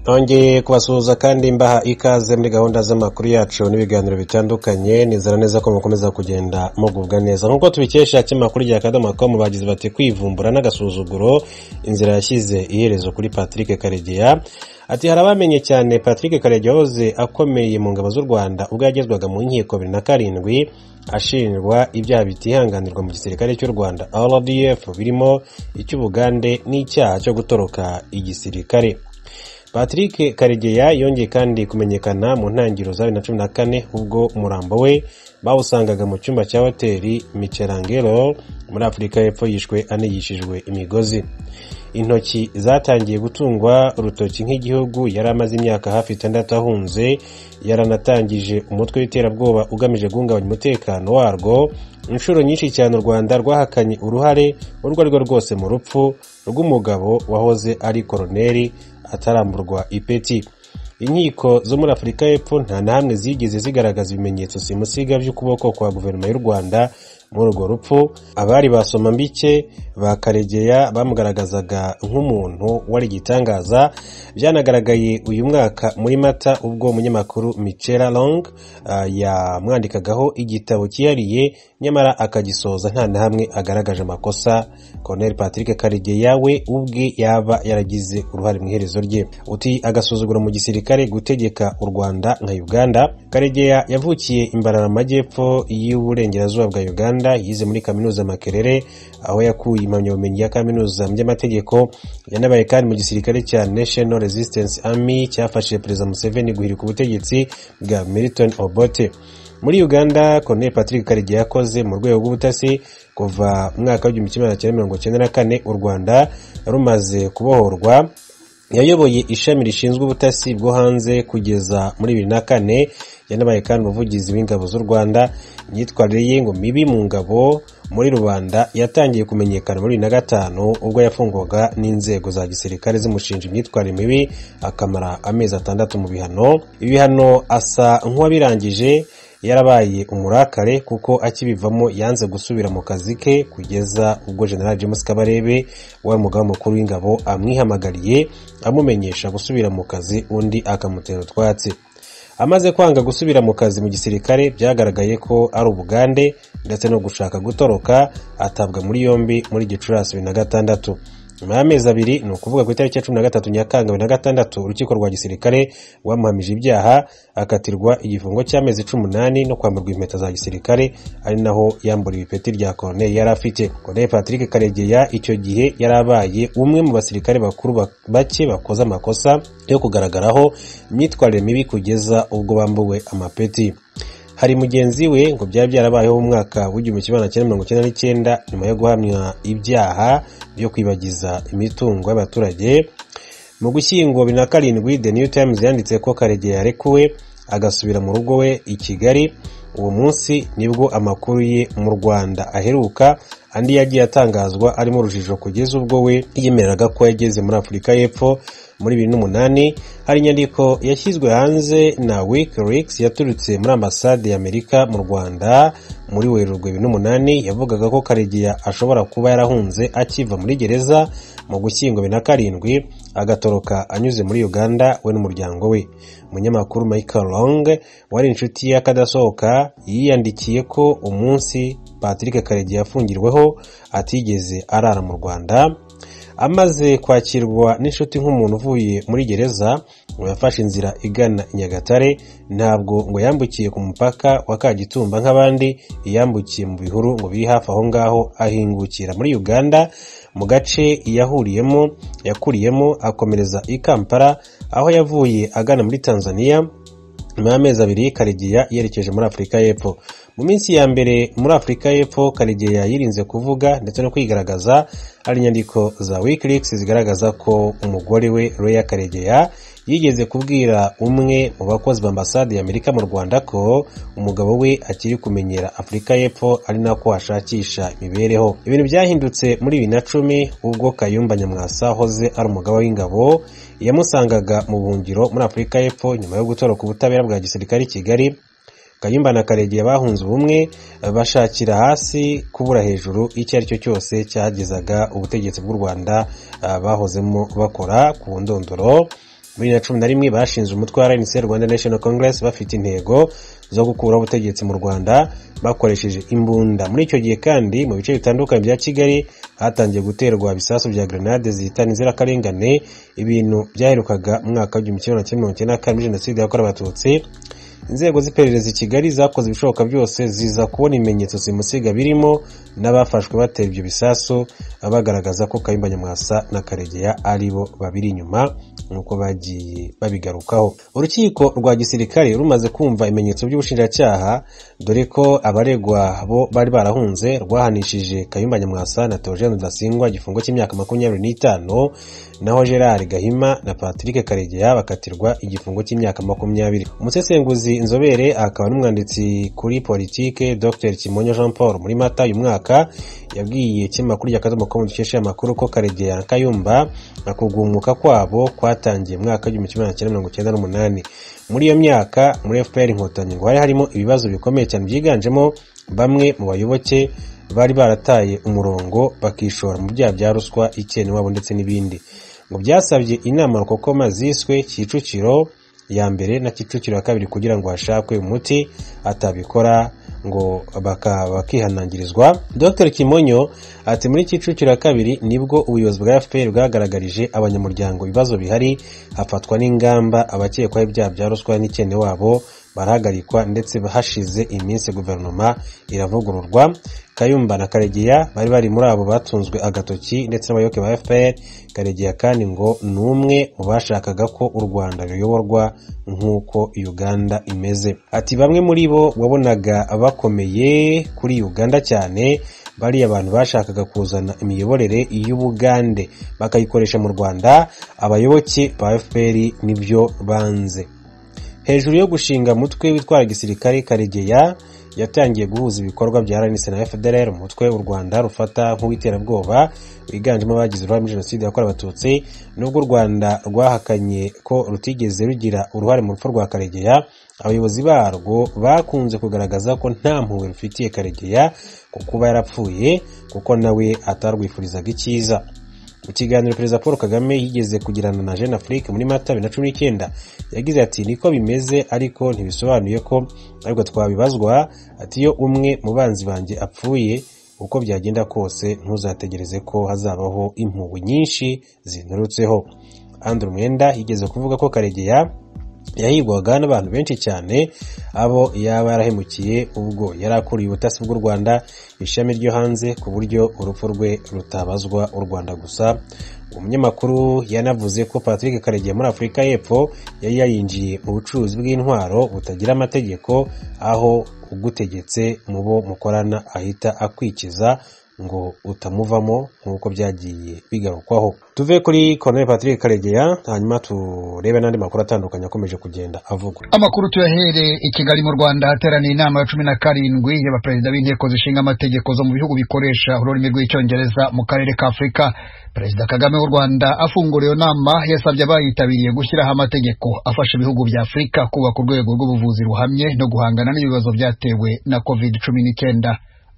nongeye kubasuhuza kandi mbaha ikaze muri gahunda z'amakuru yacu n'ibiganiro bitandukanye nizera neza ko mukomeza kugenda mugubwa neza nk'uko tubikesha kinyamakuru rya kadomo com bagize bati kwivumbura n'agasuzuguro inzira yashyize iherezo kuri patrick karegeya ati hari abamenye cyane patrick karegeya wahoze akomeye mu ngabo z'u rwanda ubwo yagezwaga mu nkiko bibiri na karindwi ashinjwa ibyaha bitihanganirwa mu gisirikare cy'u rwanda rdf birimo icy'ubugande n'icyaha cyo gutoroka igisirikare patrick karegeya yongeye kandi kumenyekana mu ntangiriro za bibiri na cumi na kane ubwo umurambo we bawusangaga mu cyumba cya hoteli micerangero muri afurika y'epfo yishwe anigishijwe imigozi intoki zatangiye gutungwa urutoki nk'igihugu yari amaze imyaka hafi itandatu ahunze yaranatangije umutwe w'iterabwoba ugamije guhungabanya umutekano warwo inshuro nyinshi cyane u rwanda rwahakanye uruhare urwo ari rwo rwose mu rupfu rw'umugabo wahoze ari koroneri ataramburwa ipeti inkiko zo muri afurika y'epfo nta na hamwe zigeze zigaragaza ibimenyetso simusiga by'ukuboko kwa guverinoma y'u rwanda muri urwo rupfu abari basoma mbike bakaregeya bamugaragazaga nk'umuntu wari igitangaza byanagaragaye uyu mwaka muri mata ubwo umunyamakuru michela long yamwandikagaho igitabo cyihariye nyamara akagisoza nta na hamwe agaragaje amakosa colonel patrick karegeya we ubwe yaba yaragize uruhare mu iherezo rye uti agasuzuguro mu gisirikare gutegeka u rwanda nka uganda karegeya yavukiye imbarara amajyepfo y'uburengerazuba bwa uganda yize muri kaminuza makerere aho yakuye impamyabumenyi ya kaminuza mu by'amategeko yanabaye kandi mu gisirikare cya national resistance army cyafashije perezida museveni guhirika ubutegetsi bwa milton obote muri uganda colonel patrick karegeya yakoze mu rwego rw'ubutasi kuva mwaka w'igihumbi kimwe magana cyenda mirongo icyenda na kane u rwanda rumaze kubohorwa yayoboye ishami rishinzwe ubutasi bwo hanze kugeza muri bibiri na kane yanabaye kandi umuvugizi w'ingabo z'u rwanda imyitwarire ye ngo mibi mu ngabo muri rubanda yatangiye kumenyekana muri bibiri na gatanu ubwo yafungwaga n'inzego za gisirikare zimushinja imyitwarire mibi akamara amezi atandatu mu bihano ibihano asa nk'uwabirangije yarabaye umurakare kuko akibivamo yanze gusubira mu kazi ke kugeza ubwo general james kabarebe wari umugaba mukuru w'ingabo amwihamagariye amumenyesha gusubira mu kazi undi akamutera utwatsi amaze kwanga gusubira mu kazi mu gisirikare byagaragaye ko ari ubugande ndetse no gushaka gutoroka atabwa muri yombi muri gicurasi bibiri na gatandatu nyuma y'amezi abiri ni ukuvuga ku itariki ya cumi na gatatu nyakanga bibiri na gatandatu urukiko rwa gisirikare rwamuhamije ibyaha akatirwa igifungo cy'amezi cumi n'umunani no kwamburwa impeta za gisirikare ari naho yamburiwe ipeti rya koroneri yari afite koroneri patrick karegeya icyo gihe yari abaye umwe mu basirikare bakuru bake bakoze amakosa yo kugaragaraho imyitwarire mibi kugeza ubwo bambuwe amapeti hari mugenzi we ngo byari byarabayeho mu mwaka w'igihumbi kimwe magana cyenda mirongo icyenda n'icyenda nyuma yo guhamya ibyaha byo kwibagiza imitungo y'abaturage mu gushyingo bibiri na karindwi the new times yanditse ko karegeya yarekuwe agasubira mu rugo we i kigali uwo munsi nibwo amakuru ye mu rwanda aheruka andi yagiye atangazwa arimo urujijo kugeza ubwo we yiyemereraga ko yageze muri afurika y'epfo muri bibiri n'umunani hari inyandiko yashyizwe hanze na wikileaks yaturutse muri ambasade y'amerika mu rwanda muri werurwe bibiri n'umunani yavugaga ko karegeya ashobora kuba yarahunze akiva muri gereza mu gushyingo bibiri na karindwi agatoroka anyuze muri uganda we n'umuryango we umunyamakuru michael long wari inshuti y'akadasohoka yiyandikiye ko umunsi patrick karegeya yafungirweho atigeze arara mu rwanda amaze kwakirwa n'inshuti nk'umuntu uvuye muri gereza ngo yafashe inzira igana i nyagatare ntabwo ngo yambukiye ku mupaka wa kagitumba nk'abandi yambukiye mu bihuru ngo biri hafi aho ngaho ahingukira muri uganda mu gace yahuriyemo yakuriyemo akomereza i kampala aho yavuye agana muri tanzania nyuma y'amezi abiri karegeya yerekeje muri afurika y'epfo mu minsi ya mbere muri afurika y'epfo karegeya yirinze kuvuga ndetse no kwigaragaza hari inyandiko za wikileaks zigaragaza ko umugore we roya karegeya yigeze kubwira umwe mu bakozi ba ambasade y'amerika mu rwanda ko umugabo we akiri kumenyera afurika y'epfo ari nako ashakisha imibereho ibintu byahindutse muri bibiri na cumi ubwo kayumba nyamwasa hoze ari umugabo w'ingabo yamusangaga mu buhungiro muri afurika y'epfo nyuma yo gutoroka ubutabera bwa gisirikare i kigali kayumba na karegeya bahunze ubumwe bashakira hasi kubura hejuru icyo ari cyo cyose cyagezaga ubutegetsi bw'u rwanda bahozemo bakora ku ndondoro bibiri na cumi na rimwe bashinze umutwe wa rnc rwanda national congress bafite intego zo gukuraho ubutegetsi mu rwanda bakoresheje imbunda muri icyo gihe kandi mu bice bitandukanye bya kigali hatangiye guterwa ibisasu bya grenade zihitana inzirakarengane ibintu byaherukaga mu mwaka w'igihumbi kimwe na kimwe mirongo icyenda na kane muri jenoside yakorewe abatutsi inzego z'iperereza i kigali zakoze ibishoboka byose ziza kubona ibimenyetso simusiga birimo n'abafashwe batera ibyo bisasu bagaragaza ko kayumba nyamwasa na karegeya ari bo babiri inyuma nk'uko bagiye babigarukaho urukiko rwa gisirikare rumaze kumva ibimenyetso by'ubushinjacyaha dore ko abaregwa bo bari barahunze rwahanishije kayumba nyamwasa na teogene rudasingwa igifungo cy'imyaka makumyabiri n'itanu naho gerard gahima na patrick karegeya bakatirwa igifungo cy'imyaka makumyabiri umusesenguzi inzobere akaba n'umwanditsi kuri politike dr kimonyo jean paul muri mata uyu mwaka yabwiye ikinyamakuru rya kadomo com dukesha amakuru ko karegeya na kayumba na kugumuka kwabo kwatangiye mu mwaka w'igihumbi kimwe magana cyenda mirongo icyenda n'umunani muri iyo myaka muri fpr inkotanyi ngo hari harimo ibibazo bikomeye cyane byiganjemo bamwe mu bayoboke bari barataye umurongo bakishora mu byaha bya ruswa ikene wabo ndetse n'ibindi ngo byasabye inama rukokoma ziswe kicukiro ya mbere na kicukiro ya kabiri kugira ngo hashakwe umuti atabikora ngo bakihanangirizwa dr kimonyo ati muri kicukiro ya kabiri nibwo ubuyobozi bwa fpr bwagaragarije abanyamuryango ibibazo bihari hafatwa n'ingamba abakekwaho ibyaha bya ruswa n'ikene wabo barahagarikwa ndetse hashize iminsi guverinoma iravugururwa kayumba na karegeya bari bari muri abo batunzwe agatoki ndetse n'abayoboke ba fpr karegeya kandi ngo ni umwe mu bashakaga ko u rwanda ruyoborwa nk'uko uganda imeze ati bamwe muri bo wabonaga bakomeye kuri uganda cyane bariya abantu bashakaga kuzana imiyoborere y'ubugande bakayikoresha mu rwanda abayoboke ba fpr nibyo banze hejuru yo gushinga umutwe witwara gisirikare karegeya yatangiye guhuza ibikorwa bya rnc na fdr umutwe u rwanda rufata nk'uw'iterabwoba wiganjemo abagize uruhare muri jenoside yakorewe abatutsi nubwo u rwanda rwahakanye ko rutigeze rugira uruhare mu rupfu rwa karegeya abayobozi barwo bakunze kugaragaza ko nta mpuhwe rufitiye karegeya ku kuba yarapfuye kuko nawe atarwifurizaga icyiza mu kiganiro perezida paul kagame yigeze kugirana na jeune afrique muri mata bibiri na cumi n'icyenda yagize ati niko bimeze ariko ntibisobanuye ko ariko twabibazwa ati iyo umwe mu banzi banjye apfuye uko byagenda kose ntuzategereze ko hazabaho impuhwe nyinshi zinturutseho andrew mwenda yigeze kuvuga ko karegeya yahigwaga n'abantu benshi cyane abo yaba yarahemukiye ubwo yari akuriye ubutasi bw'u rwanda ishami ryo hanze ku buryo urupfu rwe rutabazwa u rwanda gusa umunyamakuru yanavuze ko patrick karegeya muri afurika y'epfo yari yayinjiye mu bucuruzi bw'intwaro butagira amategeko aho ugutegetse mu bo mukorana ahita akwikiza ngo utamuvamo nk'uko byagiye bigarukwaho tuve kuri colonel patrick karegeya hanyuma turebe n'andi makuru atandukanye akomeje kugenda avugwa amakuru tuyahereye i kigali mu rwanda hateraniye inama ya cumi na karindwi y'abaperezida b'inteko zishinga amategeko zo mu bihugu bikoresha ururimi rw'icyongereza mu karere ka afurika perezida kagame w'u rwanda afungura iyo nama yasabye abayitabiriye gushyiraho amategeko afasha ibihugu bya afurika kubaka urwego rw'ubuvuzi ruhamye no guhangana n'ibibazo byatewe na covid cumi n'icyenda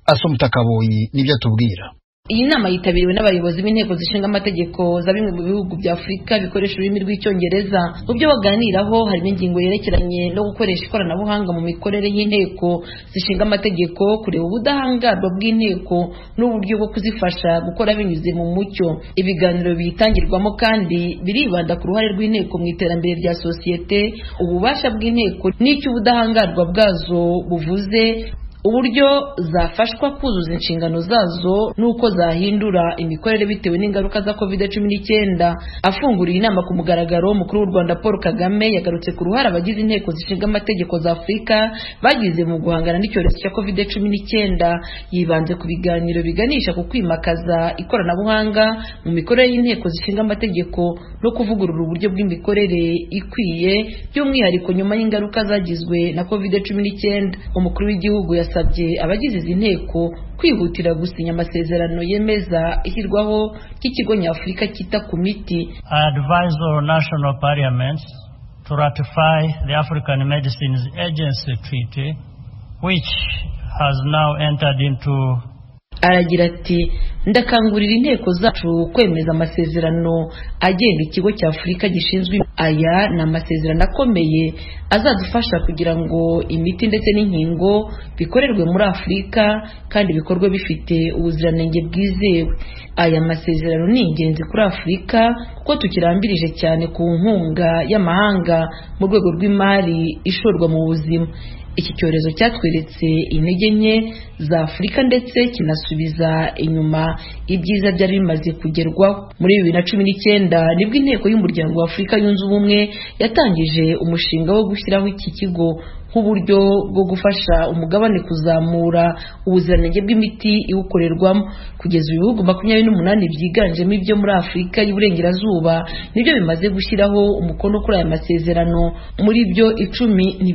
asumutakaboyi nibyo atubwira iyi nama yitabiriwe n'abayobozi b'inteko zishinga amategeko za bimwe mu bihugu bya afurika bikoresha ururimi rw'icyongereza mu byo baganiraho harimo ingingo yerekeranye no gukoresha ikoranabuhanga mu mikorere y'inteko zishinga amategeko kureba ubudahangarwa bw'inteko n'uburyo bwo kuzifasha gukora binyuze mu mucyo ibiganiro biyitangirwamo kandi biribanda ku ruhare rw'inteko mu iterambere rya sosiyete ububasha bw'inteko n'icyo ubudahangarwa bwazo buvuze uburyo zafashwa kuzuza inshingano zazo n'uko zahindura imikorere bitewe n'ingaruka za covid cumi n'icyenda afunguriye inama ku mugaragaro mukuru w'u rwanda paul kagame yagarutse ku ruhare abagize inteko zishinga amategeko za afurika bagize mu guhangana n'icyorezo cya covid cumi n'icyenda yibanze ku biganiro biganisha ku kwimakaza ikoranabuhanga mu mikorere y'inteko zishinga amategeko no kuvugurura uburyo bw'imikorere ikwiye by'umwihariko nyuma y'ingaruka zagizwe na covid cumi n'icyenda umukuru w'igihugu yasa yasabye abagize izi nteko kwihutira gusinya amasezerano yemeza ishyirwaho ry'ikigo nyafurika cyita ku miti To ratify the African Medicines Agency Treaty, which has now entered into aragira ati ndakangurira inteko zacu kwemeza amasezerano agenga ikigo cy'afurika gishinzwe aya ni amasezerano akomeye azadufasha kugira ngo imiti ndetse n'inkingo bikorerwe muri afurika kandi bikorwe bifite ubuziranenge bwizewe aya masezerano ni ingenzi kuri afurika kuko tukirambirije cyane ku nkunga y'amahanga mu rwego rw'imari ishorwa mu buzima iki cyorezo cyatweretse intege nke za afurika ndetse kinasubiza inyuma ibyiza byari bimaze kugerwaho muri bibiri na cumi n'icyenda nibwo inteko y'umuryango wa afurika yunze ubumwe yatangije umushinga wo gushyiraho iki kigo nk'uburyo bwo gufasha umugabane kuzamura ubuziranenge bw'imiti iwukorerwamo kugeza ibihugu makumyabiri n'umunani byiganjemo ibyo muri afurika y'uburengerazuba nibyo bimaze gushyiraho umukono kuri aya masezerano muri byo icumi